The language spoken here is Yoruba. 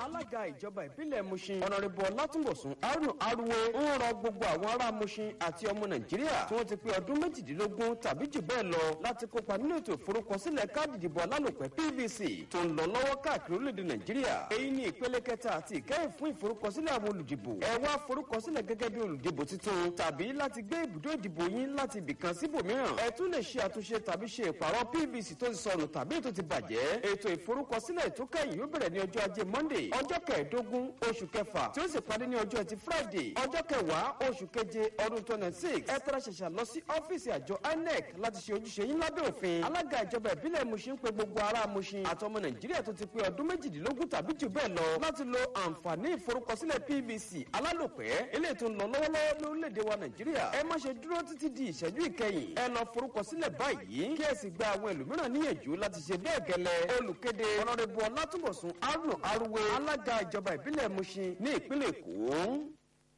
alága ìjọba ìbílẹ̀ mushin ọ̀nàrẹ́bù ọlátúnbọ̀sùn haruna aruwe ń rọ gbogbo àwọn ará mushin àti ọmọ nàìjíríà tí wọ́n ti pé ọdún méjìdínlógún tàbí jù bẹ́ẹ̀ lọ láti kópa nínú ètò ìforúkọsílẹ̀ káàdì ìdìbò alálòpẹ́ pvc tó ń lọ lọ́wọ́ káàkiri orílẹ̀-èdè nàìjíríà èyí ni ìpele kẹta àti ìkẹyìn fún ìforúkọsílẹ̀ àwọn olùdìbò ẹ wá forúkọsílẹ̀ gẹ́gẹ́ bí olùdìbò tuntun tàbí láti gbé ibùdó ìdìbò yín láti ibìkan síbòmíràn ẹ tún lè ṣe àtúnṣe tàbí ṣe ìpàrọ̀ pvc tó ti sọnù tàbí ètò ti bàjẹ́ ètò ìforúkọsílẹ̀ tó kẹ́yìn yóò bẹ̀rẹ̀ ní ọjọ́ ajé monday ọjọ́ kẹẹ̀ẹ́dógún oṣù kẹfà tí ó sì parí ní ọjọ́ ẹtì friday ọjọ́ kẹwàá oṣù keje ọdún twenty six ẹ tẹ́lẹ̀ ṣẹ̀ṣẹ̀ lọ sí ọ́fíìsì àjọ inec láti ṣe ojúṣe yín lábẹ́ òfin alága ìjọba ìbílẹ̀ mushin pé gbogbo ará mushin àtọmọ nàìjíríà tó ti pé ọdún méjìdínlógún tàbí jù bẹ́ẹ̀ lọ láti lo àǹfààní ìforúkọsílẹ̀ pvc alálòpẹ́ eléyìí tó ń lọ lọ́wọ́lọ́wọ́ lórílẹ̀‐èdè wa nàìjíríà ẹ má ṣe dúró títí di ìṣẹ́jú ìkẹyìn ẹ lọ forúkọsílẹ̀ báyìí kí ẹ sì gba àwọn ẹlòmíràn níyànjú láti ṣe bẹ́ẹ̀ gẹ́lẹ́ olùkéde ọ̀nàdẹ́bù ọlátúbọ̀sùn haruna aruwe alága ìjọba ìbílẹ̀ mushin ní ìpínlẹ̀ èkó.